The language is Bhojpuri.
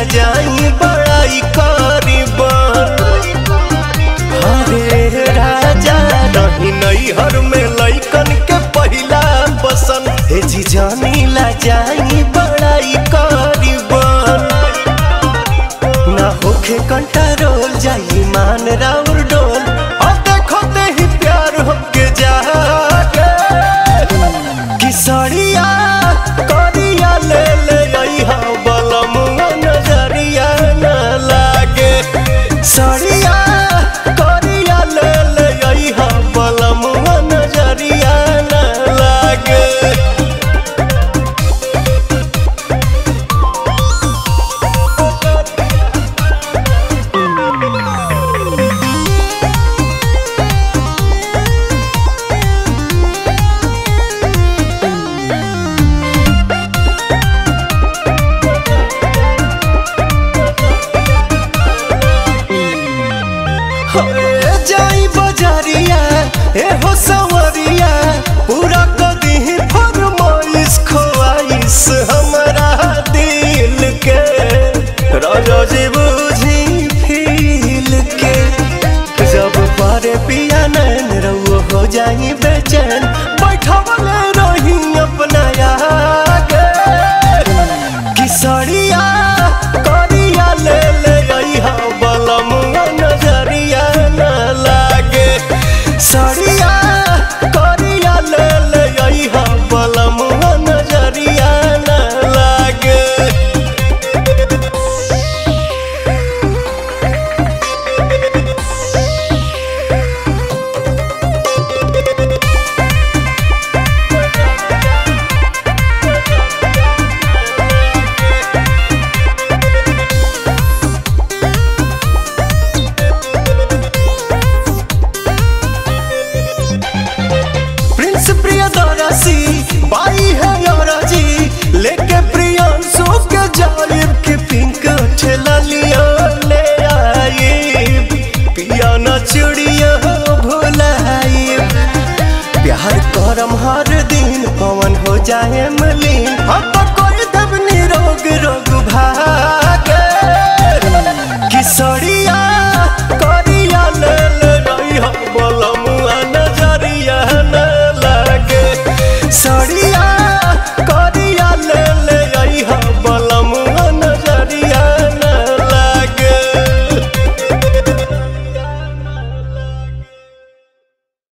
जाई बड़ाई करीबन हरे राजा रही नैहर में लैकन के पहिला पसंद हे जी जानी ला जाई बड़ाई करीबन ना होखे कंट्रोल जाई मान राउर डोल और देखो ते ही प्यार होके जागे किसरिया करिया ले ले अइहा बलमुआ नजरिया न लागे सरिया करिया ले ले अइहा बलमुआ नजरिया न लागे होए जाई बजारिया ए हो सवरिया पूरा कदी फरमाइश खोआइश हमरा दिल के राजा जी बुझी फील के जब पारे पिया नैन रउआ हो जाई बेचैन बैठवले रही अपना आगे किसरिया करिया ले ले अइहा बलमुआ नजरिया न लागे सरिया करिया ले ले अइहा बलमुआ नजरिया न लागे प्रिंस प्रियदर्शी बाई है जी लेके प्रियांशु के जालिब के पिंक ठेला लिया ले आई पिया न चुड़िया भुलाई प्यार करम हर दिन पवन हो जाए मलिन हम